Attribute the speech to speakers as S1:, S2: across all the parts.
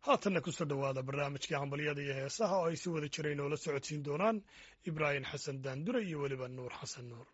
S1: haatanna kusoo dhowaada barnaamijkii hambalyada iyo heesaha oo ay si wada jira inoola socodsiin doonaan ibraahim xasan daandure iyo weliba nuur xasan nuur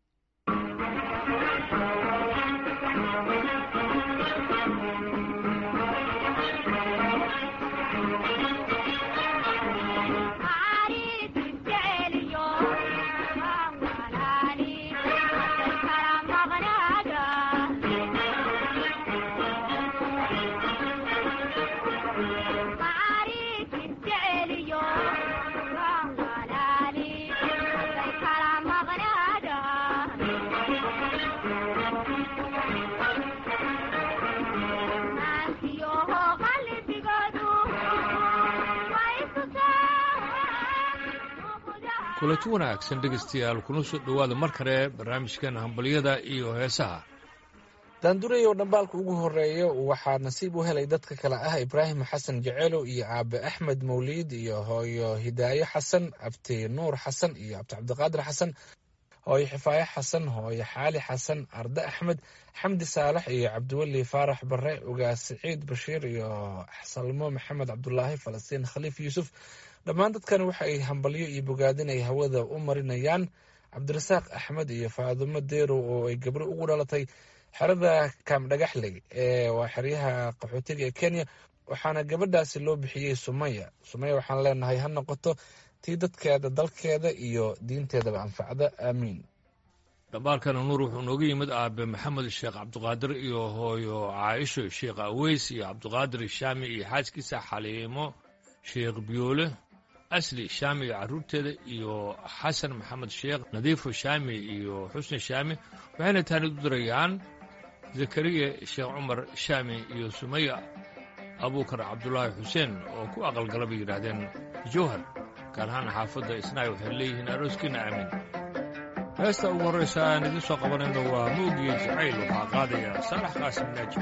S2: kulanti wanaagsan dhegaystayaal kuna soo dhowaada mar kale barnaamijkan hambalyada iyo heesaha
S3: daandureyow dhambaalka ugu horeeya waxaa nasiib u helay dadka kale ah ibraahim xasan jecelow iyo aabe axmed mawliid iyo hooyo hidaayo xasan abti nuur xasan iyo abti cabdiqaadir xasan hooyo xifaayo xasan hooyo xaali xasan arde axmed xamdi saalax iyo cabdiweli faarax bare ugaas siciid bashiir iyo salmo maxamed cabdulaahi falastiin khaliif yuusuf dhammaan dadkan waxa ay hambalyo iyo bogaadin ay hawada u marinayaan cabdirasaaq axmed iyo faadumo deerow oo ay gabro ugu dhalatay xerada kaamdhagaxley ee waa xeryaha qaxootiga ee kenya waxaana gabadhaasi loo bixiyey sumaya sumaya waxaan leenahay ha noqoto tii dadkeeda dalkeeda iyo diinteedaba anfacda aamiin
S2: dhambaalkana nuur wuxuu nooga yimid aabe maxamed sheekh cabdiqaadir iyo hooyo caaisho sheekh aweys iyo cabdiqaadir shaami iyo xaaskiisa xaliimo sheekh biyoole asli shaami iyo carruurteeda iyo xasan maxamed sheekh nadiifo shaami iyo xusni shaami waxayna taanid u dirayaan zakariya sheekh cumar shaami iyo sumaya abuukar cabdulaahi xuseen oo ku aqalgala bay yidhaahdeen jowhar gaar ahaan xaafadda isnaay waxay leeyihiin arooskiina aamin heesta ugu horraysa aan idiin soo qabanayno waa moogiyo jacayl waxaa qaadaya saalax qaasim naajib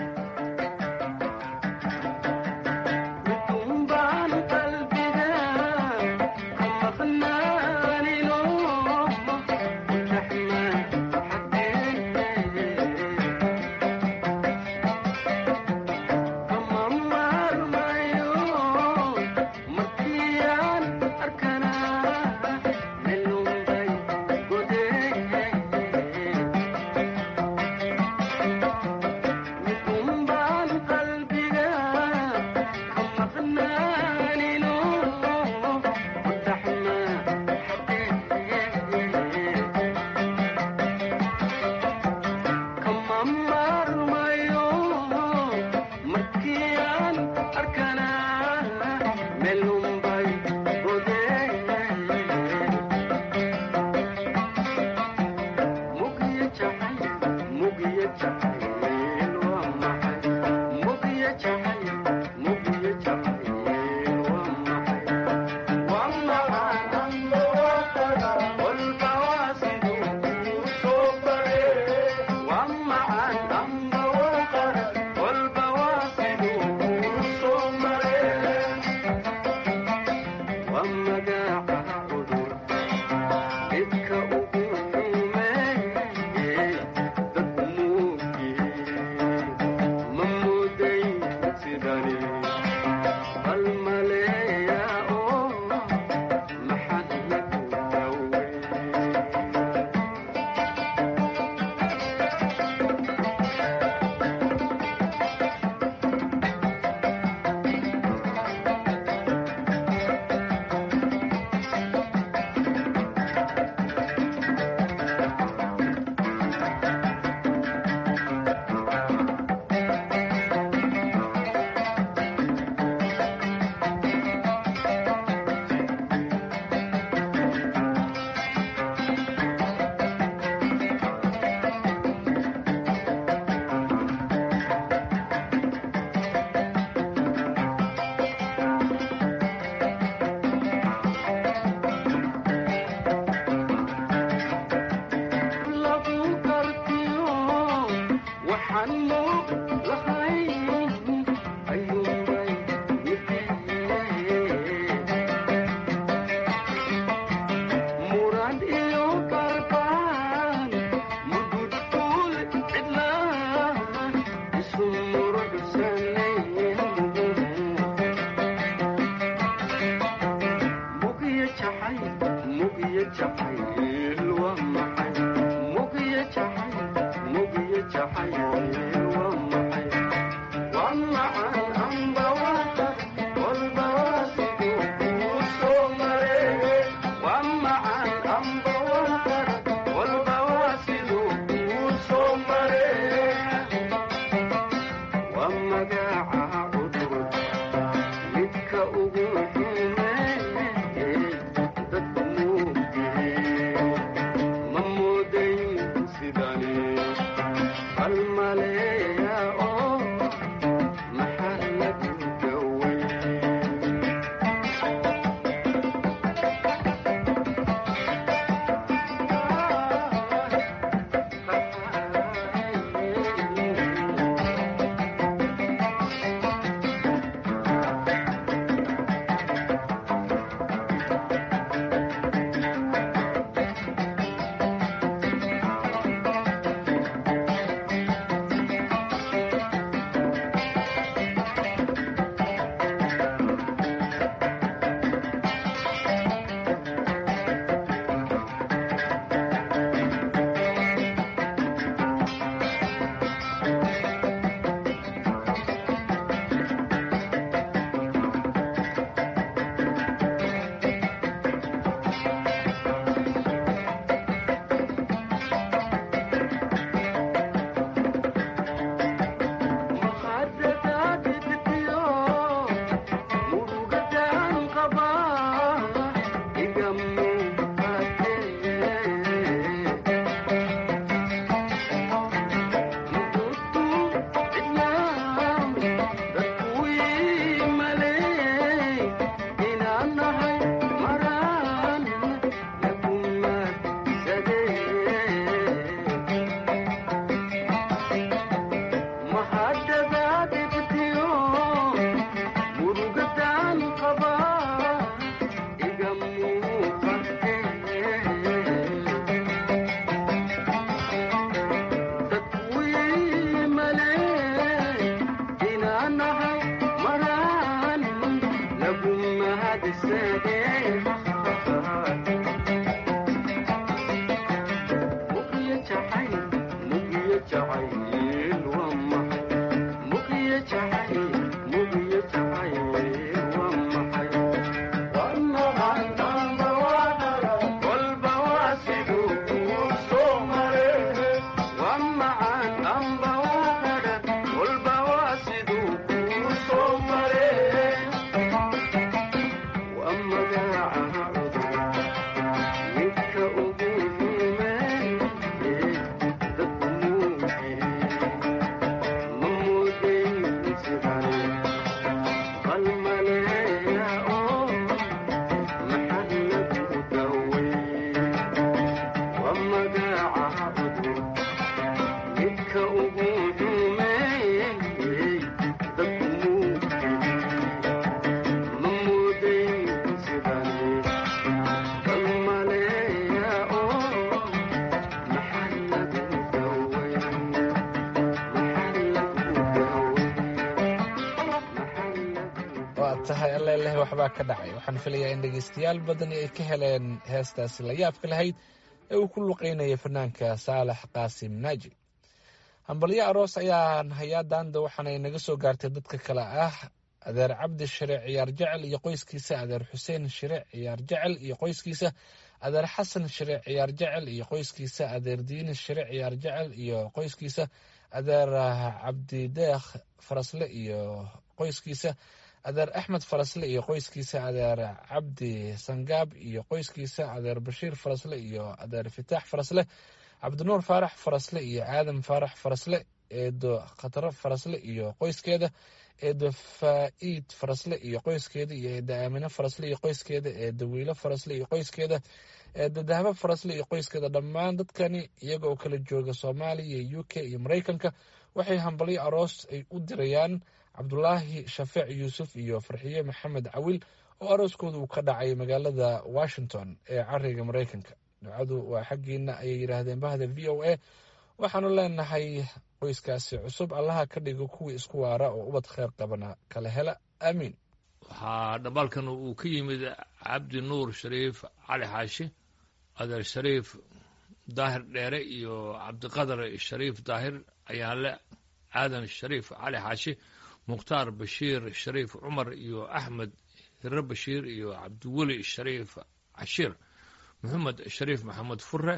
S3: tahay alleleh waxbaa ka dhacay waxaan filayaa in dhegaystayaal badani ay ka heleen heestaasi la yaabka lahayd ee uu ku luqeynaya fanaanka saalax qaasim naaji hambalyo aroos ayaan hayaa daanda waxaanay naga soo gaartay dadka kale ah adeer cabdi shire ciyaar jecel iyo qoyskiisa adeer xuseen shire ciyaar jecel iyo qoyskiisa adeer xasan shire ciyaar jecel iyo qoyskiisa adeer diini shire ciyaar jecel iyo qoyskiisa adeer cabdideekh farasle iyo qoyskiisa adeer axmed farasle iyo qoyskiisa adeer cabdi sangaab iyo qoyskiisa adeer bashiir farasle iyo adeer fitaax farasle cabdinuur faarax farasle iyo aadam faarax farasle eedo khataro farasle iyo qoyskeeda eedo faa'iid farasle iyo qoyskeeda iyo eedo aamine farasle iyo qoyskeeda eedo wiilo farasle iyo qoyskeeda eedo dahabo farasle iyo qoyskeeda dhammaan dadkani iyaga oo kala jooga soomaaliya u k iyo maraykanka waxay hambalyo aroos ay u dirayaan cabdulaahi shafeec yuusuf iyo farxiye maxamed cawil oo arooskooda uu ka dhacay magaalada washington ee cariga maraykanka ducadu waa xaggiina ayay yidhaahdeen bahda v o a waxaanu leenahay qoyskaasi cusub allaha ka dhigo kuwii isku waara oo ubad kheyr qabana kala hela aamiin
S2: waxaa dhambaalkan uu ka yimid cabdi nuur shariif cali xaashi adeer shariif daahir dheere iyo cabdiqadar shariif daahir ayaanle aadan shariif cali xaashi mukhtaar bashiir shariif cumar iyo axmed hiro bashiir iyo cabdiweli shariif cashiir maxamed shariif maxamed fure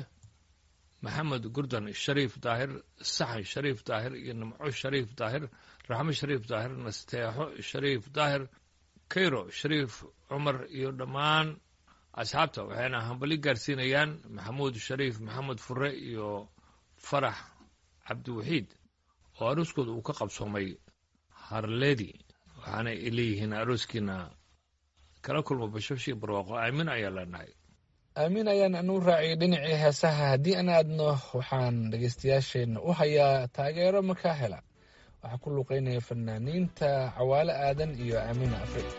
S2: maxamed gurdan shariif daahir saxan shariif daahir iyo nimco shariif daahir raxmo shariif daahir nasteexo shariif daahir kayro shariif cumar iyo dhammaan asxaabta waxayna hambali gaarsiinayaan maxamuud shariif maxamed fure iyo farax cabdiwaxiid oo arooskooda uu ka qabsoomay harledi waxaana ay leeyihiin arooskiina kala kulmo bashafshi barwaaqo aamin ayaa leenahay
S3: aamiin ayaan anu raaciyay dhinacii heesaha haddii aan aadno waxaan dhegaystayaasheenna u hayaa taageero makaa hela waxaa ku luuqeynaya fanaaniinta cawaale aadan iyo aamina afrig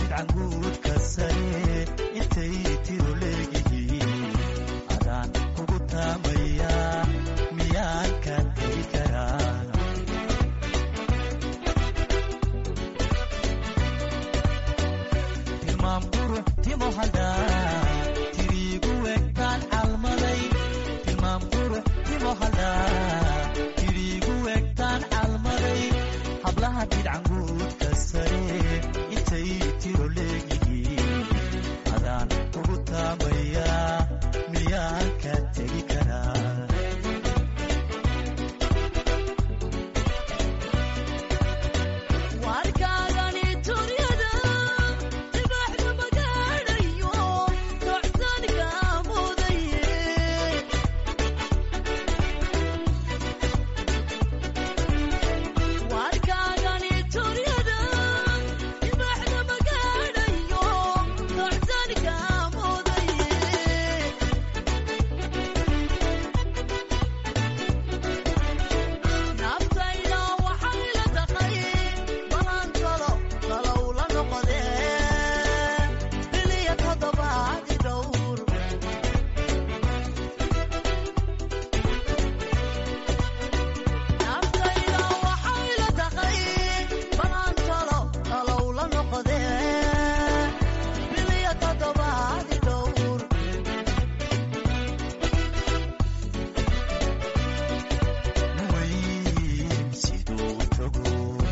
S4: bidcanguudka sare intay tiro leegihiin adaan kugu taamaya miyaan ka tegi karaa tilmaam qurux timo hadhaa tiriigu egtaan calmaday tilmaam qurux timo hadhaa tiriigu egtaan calmaday hablaha bidcanguudka sare intay tiro leegihiin adaan kugu taamaya miyaan ka tegi karaa
S5: warkaagani turyada dibaxda magaadhayo docsanka mudaye warkaagani turyada dibaxda magaadhayo docsanka mudaye naftayda waxay la taqay balaankalo kalow la noqodee biliya toddobaadi dhowr naftayda waxay la taqay balaankalo kalow la noqodee biliya toddobaadi dhowr
S4: weyn siduu tago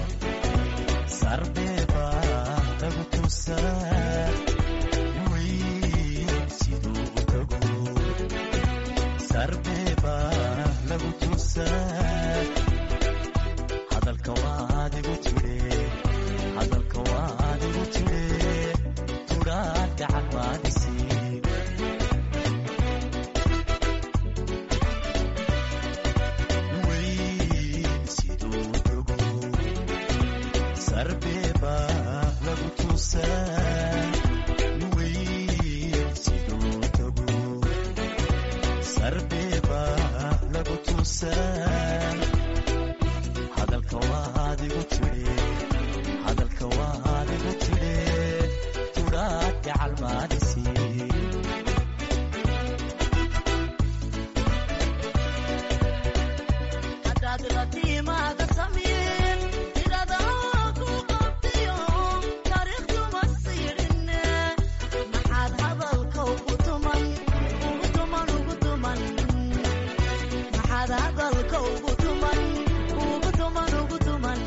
S4: sarbeeba lagu tusaa weyn siduu tago sarbeeba lagu tusaa hadalka waad igu tire hadalka waad igu tire tudhaan gacan maadisiin weyn siduu tago sarbeeba lagu tusaa weyn siduu tago sarbeeba lagu tusaa hadalka waad igu tire hadalka waad igu tire tudhaan gacal maadisiin
S5: haddaad la timaada samiin tiradaa ku qabtayo taariikhduma siidhinne maxaad hadalka ugu tuman ugu tuman ugu tuman maxaad hadalka ugu tuman ugu tuman ugu tuman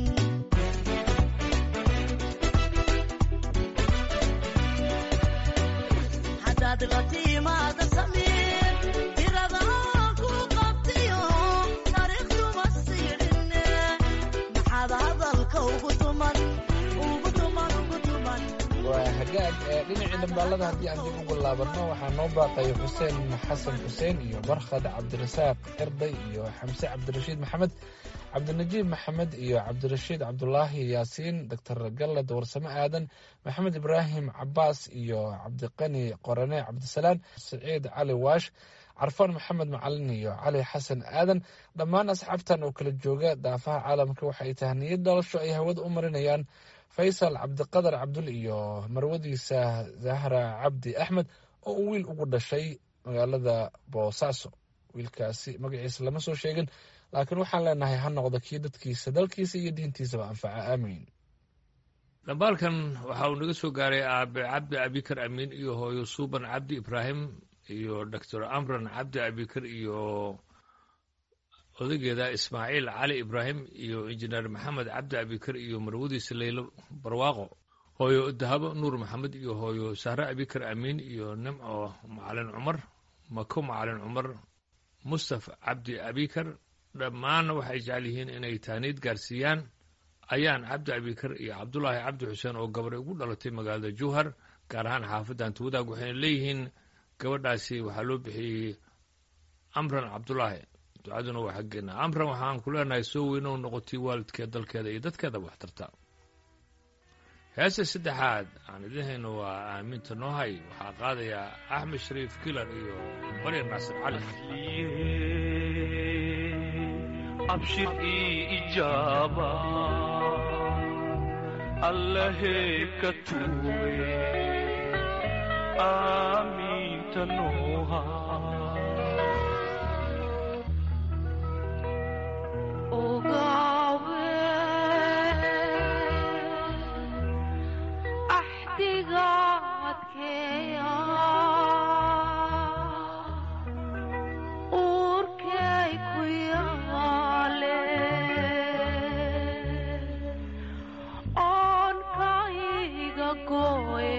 S5: haddaad la timaada samiin tiradaa ku qabtayo taariikhduma siidhinne maxaad hadalka ugu tuman ugu tuman ugu tuman
S3: waa hagaag ee dhinacii dhambaalada haddii aan dib ugu laabanno waxaa noo baaqaya xuseen xasan xuseen iyo barkhad cabdirasaaq erday iyo xamse cabdirashiid maxamed cabdinajiib maxamed iyo cabdirashiid cabdulaahi yaasiin doctor gallad warsame aadan maxamed ibraahim cabaas iyo cabdiqani qorane cabdisalaan siciid cali waash carfaan maxamed macalin iyo cali xasan aadan dhammaan asxaabtan oo kala jooga daafaha caalamka waxa ay tahniyad dhalasho ay hawada u marinayaan faysal cabdiqadar cabdul iyo marwadiisa zahra cabdi axmed oo uu wiil ugu dhashay magaalada boosaaso wiilkaasi magaciisa lama soo sheegin laakiin waxaan leenahay ha noqdo kii dadkiisa dalkiisa iyo diintiisaba anfaca aamiin
S2: dhambaalkan waxa uu naga soo gaaray aabe cabdi abikar amiin iyo hooyo suuban cabdi ibraahim iyo doctor amran cabdi abikar iyo odageeda ismaaciil cali ibraahim iyo injineer maxamed cabdi abikar iyo marwadiisa leylo barwaaqo hooyo dahabo nuur maxamed iyo hooyo sahre abikar amiin iyo nimco macalin cumar mako macalin cumar mustafa cabdi abikar dhammaanna waxay jecel yihiin inay taaniid gaarsiiyaan ayaan cabdi abikar iyo cabdulaahi cabdi xuseen oo gabadhay ugu dhalatay magaalada jowhar gaar ahaan xaafadda antawadaag waxayna leeyihiin gabadhaasi waxaa loo bixiyey amran cabdulaahi ducaduna waa xaggeena amran waxaan ku leenahay soo weynow noqotay waalidkeed dalkeeda iyo dadkeedaba wax tarta heesta saddexaad aan idin hayno waa aaminta noohay waxaa qaadayaa axmed shariif kilar iyo maryam naasir cali
S4: abshir ii ijaaba
S6: allahey ka tuuge aamiinta nooha
S7: ogaawe axdigaadkeeya uurkay ku yaale oonkayga gooye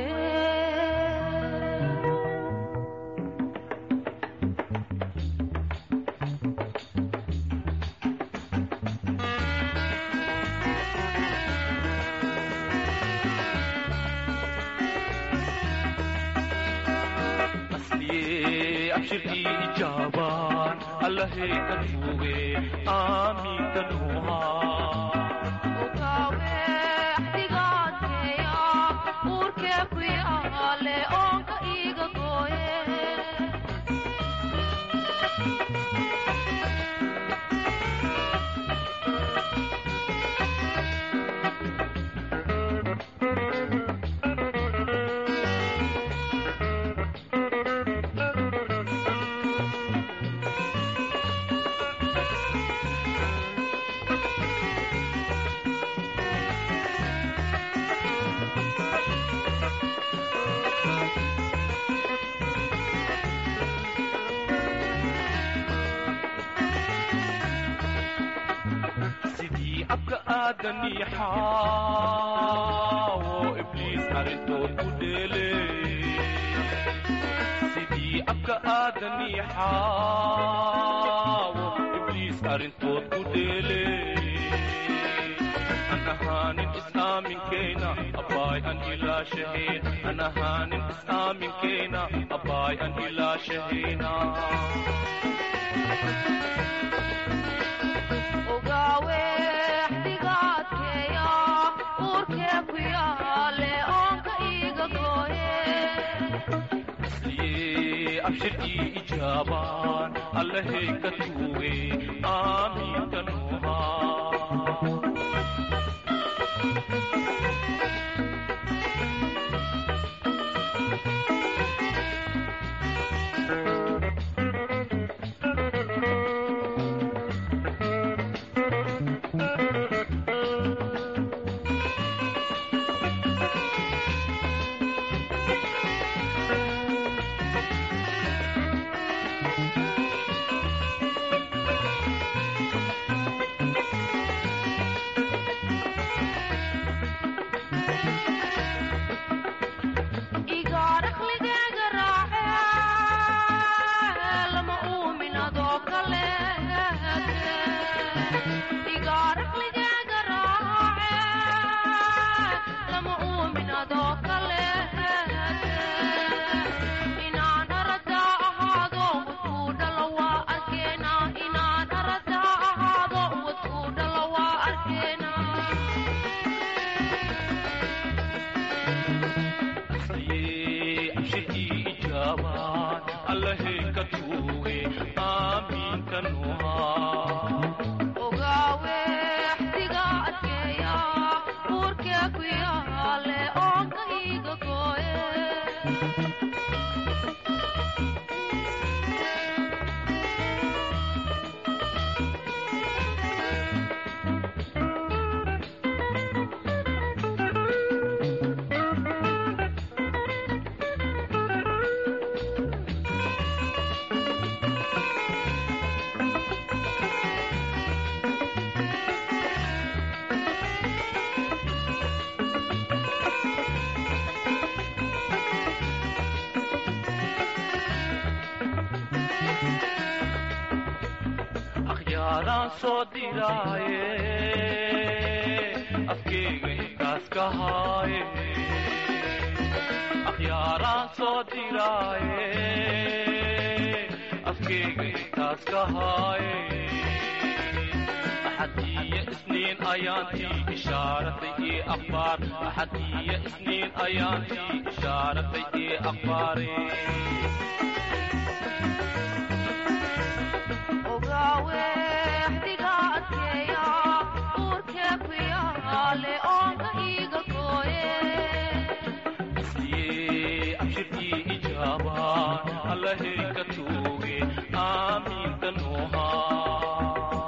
S6: asliye abshirkii ijaabaan allahey ka tuuge aamiinta nooha
S7: ogaawe axdigaadkeeya uurkee ku yaale oonka iiga gooye
S6: sidii abka aadanii xaawo ibliis arrintood ku dheele sidii abka aadanii xaawo ibliis arrintood ku dheele an ahaanin is-aaminkeena abbaay an ilaashaheen an ahaanin is-aaminkeena abbaay an ilaashahayna
S7: ogaawe axdigaadkeeya uurkee ku yaale oonka iiga gooye
S6: liye abshirkii ijaabaan allahey ka tuuge aamiinta nooha
S7: igaa dhakhligeyga raace lama uumin adoo kale igaa dhakhligeyga raace lama uumin adoo kale inaan aradaa ahaado wadkuu dhalo waa arkeena inaan aradaa ahaado wadkuu dhalo waa arkeena
S6: liye abshirkii ijaabaan allahey ka tuuge aamiinta nooha
S7: ogaawe axdiga adkeeya uurkee ku yaale oonka iiga gooye
S6: akhyaaraan soo diraaye afkeyga intaas ka haaye akhyaaraan soo diraaye afkeyga intaas ka haaye axadiyo isniin ayaantii ishaaratay ii akhbaar axadiyo isniin ayaantii ishaaratay ii akhbaare
S7: ogaawe axdiga adkeeya uurkee ku yaale oonka iiga gooye
S6: allahay ka tuuge aamiinta nuuhaa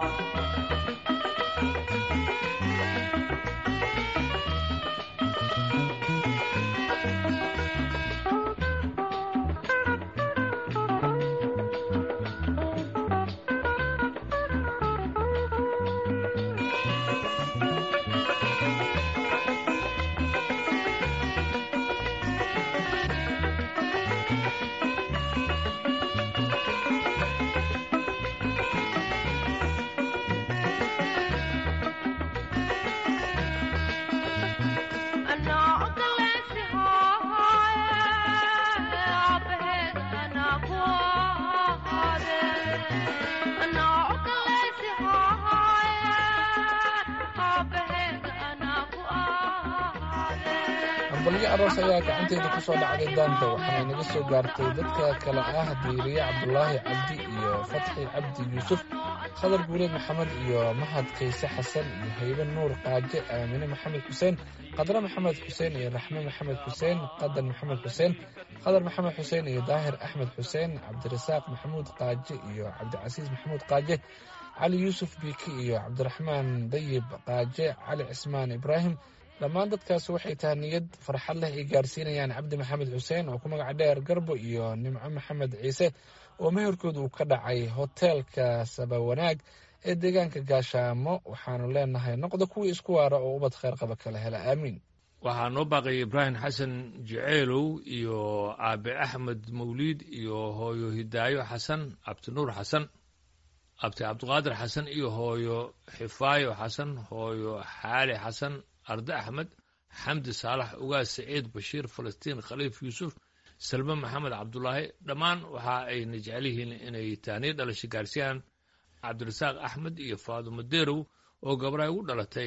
S3: hambalyo aroos ayaa gacanteeda ku soo dhacday daanta waxaana inaga soo gaartay dadka kale ah diiriye cabdulaahi cabdi iyo fatxi cabdi yuusuf khadar guuleed maxamed iyo mahad kayse xasan iyo haybe nuur qaaje aamine maxamed xuseen qadre maxamed xuseen iyo raxme maxamed xuseen qadan maxamed xuseen khadar maxamed xuseen iyo daahir axmed xuseen cabdirasaaq maxamuud qaaje iyo cabdicasiis maxamuud qaaje cali yuusuf biiki iyo cabdiraxmaan dayib qaaje cali cismaan ibraahim dhammaan dadkaas waxay tahay niyad farxad leh ay gaarsiinayaan cabdi maxamed xuseen oo ku magac dheer garbo iyo nimco maxamed ciise oo meherkooda uu ka dhacay hoteelka sabawanaag ee deegaanka gaashaamo waxaanu leenahay noqda kuwii isku waara oo ubad kheyr qaba kala hela aamiin
S2: waxaa noo baaqay ibraahim xasan jaceylow iyo aabe axmed mawliid iyo hooyo hidaayo xasan abdinuur xasan abti cabdiqaadir xasan iyo hooyo xifaayo xasan hooyo xaali xasan arde axmed xamdi saalax ugaas saciid bashiir falastiin khaliif yuusuf salme maxamed cabdulaahi dhammaan waxa ayna jecel yihiin inay taaniyo dhalasho gaarsiiyaan cabdirasaaq axmed iyo faadumo deerow oo gabdhaha ugu dhalatay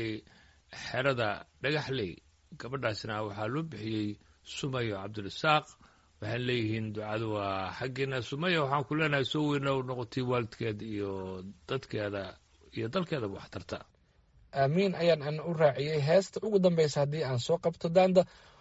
S2: xerada dhagaxley gabadhaasna waxaa loo bixiyey sumayo cabdirasaaq waxaan leeyihiin ducadu waa xaggeena sumaya waxaan ku leenahay soo weyna noqotay waalidkeed iyo dadkeeda iyo dalkeedaba waxtarta
S3: aamiin ayaan an u raaciyey heesta ugu dambeysa haddii aan soo qabto daanda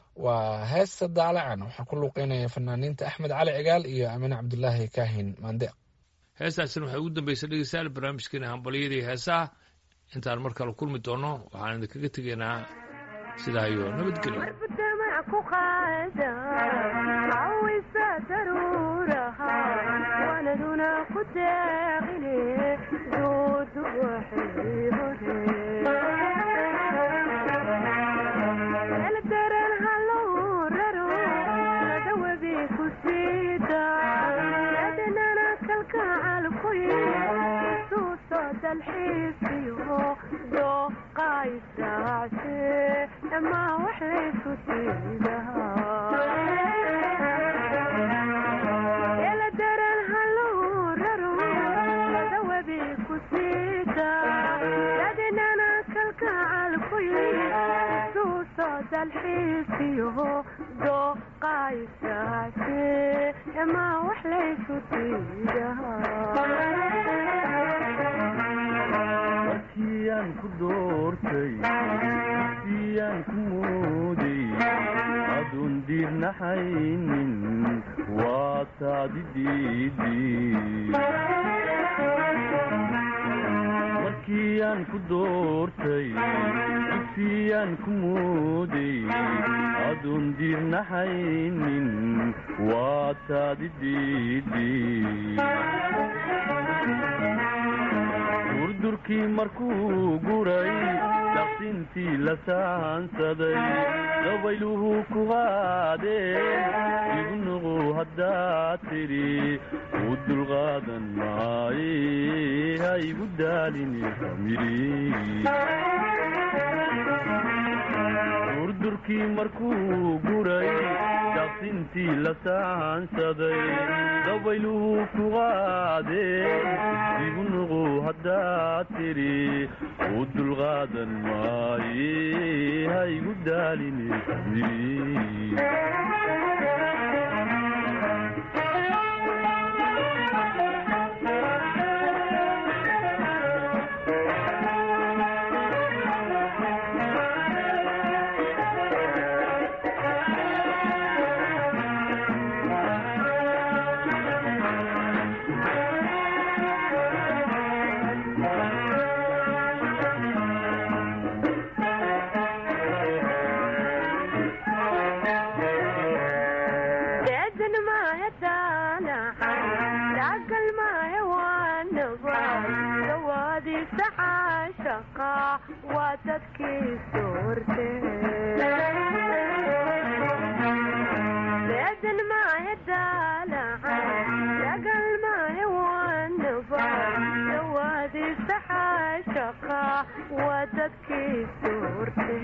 S3: waa heesta daalacan waxaa ku luuqeynaya fanaaniinta axmed cali cigaal iyo amine cabdulaahi kaahin maande
S2: heestaasina waxay ugu dambaysa dhegeystayaal barnaamijkeena hambalyadii heesaha intaan mar kale kulmi doono waxaan idinkaga tegaynaa sidaa iyo nabadgelyo
S4: markiyaan ku doortay siyaan ku mooday aduun diirnaxaynin waa taadi markiyaan ku doortay siyaan ku mooday aduun diirnaxaynin waa taadi durdurkii markuu guray daqsintii la saansaday dabayluhu ku qaadeen igu nuqu haddaad tidhi u dulqaadan maaye ha igu daalini durdurkii markuu guray daqsintii la saansaday dabayluhu ku qaadeen igu nuqu haddaad tidhi u dulqaadan maaye ha igu daalini
S8: caashaqa waa dadkii soorte deedan maahe daalaca dagal maahe wanaba dawaadiisa caashaqa waa dadkii soorte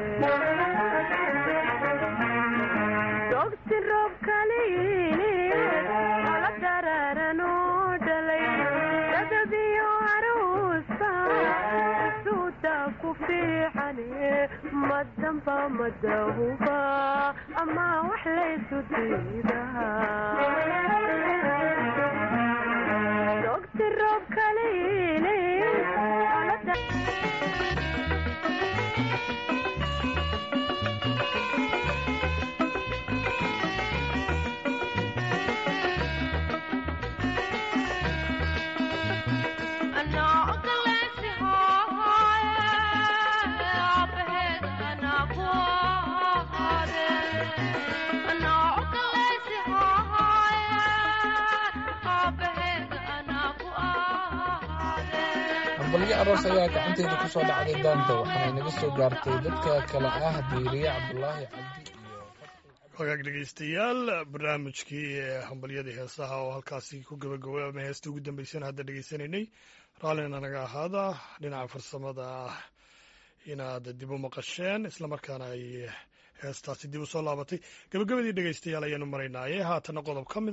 S8: dogti roob kaliini ala dararan oo dhalay dadabiyo aruusa suuda ku fiicane madamba madahuba ama wax laysu diidaa dogti roob kaliini ala
S3: hambalyo aroos ayaa gacanteeda ku soo dhacday daanta waxaana inaga soo gaartay dadka kale ah diiriye cabdulaahi cabdi iyo
S1: wagaag dhegeystayaal barnaamijkii ee hambalyadii heesaha oo halkaasi ku gabagabo ama heesta ugu dambeysana hadda dhegeysanaynay raallina naga ahaada dhinaca farsamada ah inaad dib u maqasheen islamarkaana ay heestaasi dib u soo laabatay gabagabadii dhegeystayaal ayaanu maraynaaye haatana qodob ka mid